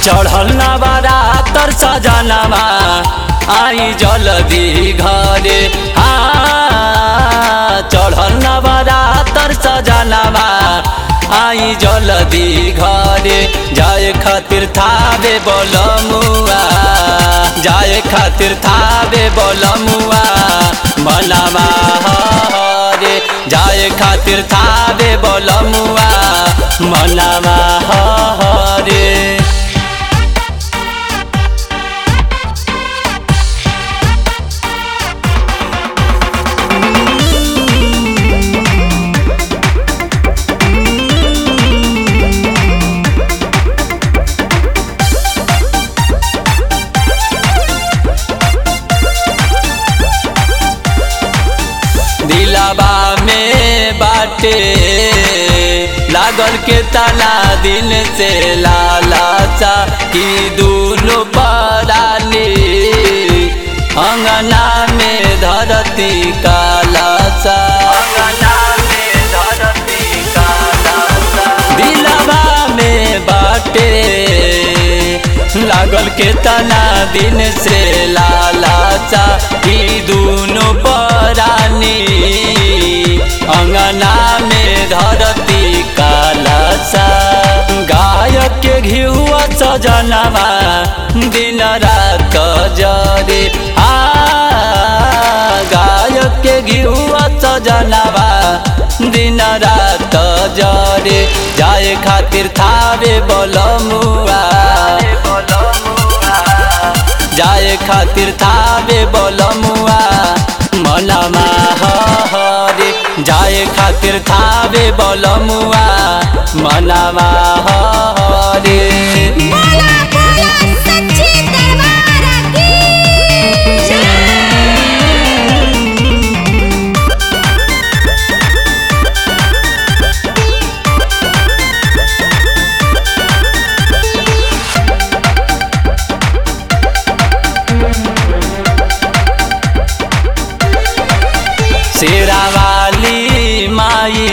चढ़ल नवारा तर सजनामा आई जल्दी घरे हाँ चढ़ल नवारा तर सजनामा आई जल्दी घरे जाए खातिर थावे बोलमुआ जाए खातिर थावे बोलमुआ मनामा हरे जाए खातिर थावे बोलमुआ मनामा हरे दिलाबा में बाटे लागल के तना दिन से लालाचा की दूनो पराली अंगना में धरती कालाचा अंगना में धरती कालाचा दिलाबा में बाटे लागल के तना दिन से लालाचा ई दूनो परानी अंगना में धरती कालासा गायक के घिहुआ सजनवा दिन रात जरे आ गायक के घिहुआ सजनवा दिन रात जरे जाए खातिर थावे बोलमुआ जाए खातिर थावे बोलमुआ मनमा हरे जाए खातिर थावे बोलमुआ मनमा हरे बोला बोला सच्ची दरबार की शेरावाली माई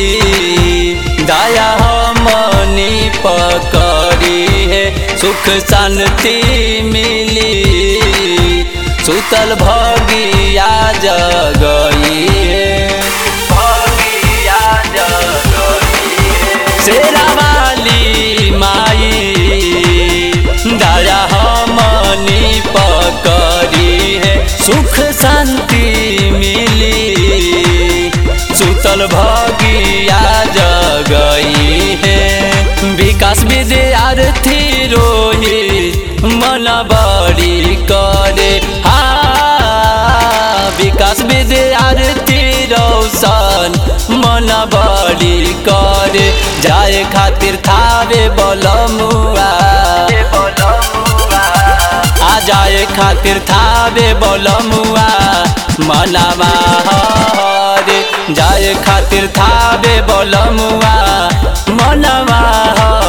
दया हमनी पकड़ी है सुख शांति मिली सुतल भगिया जगई है भगिया जगई है शेरावाली माई दया हमनी पकड़ी है सुख शांति मिली सुतल भगिया जगई है विकास विद्यार्थी रोहित मन बड़ी करे हा विकास विद्यार्थी रौशन मन बड़ी करे जाए खातिर थावे बोलमुआ आ जाए खातिर थावे बोलमुआ मनावा हरे जाए खातिर थावे बोलमुआ मनवा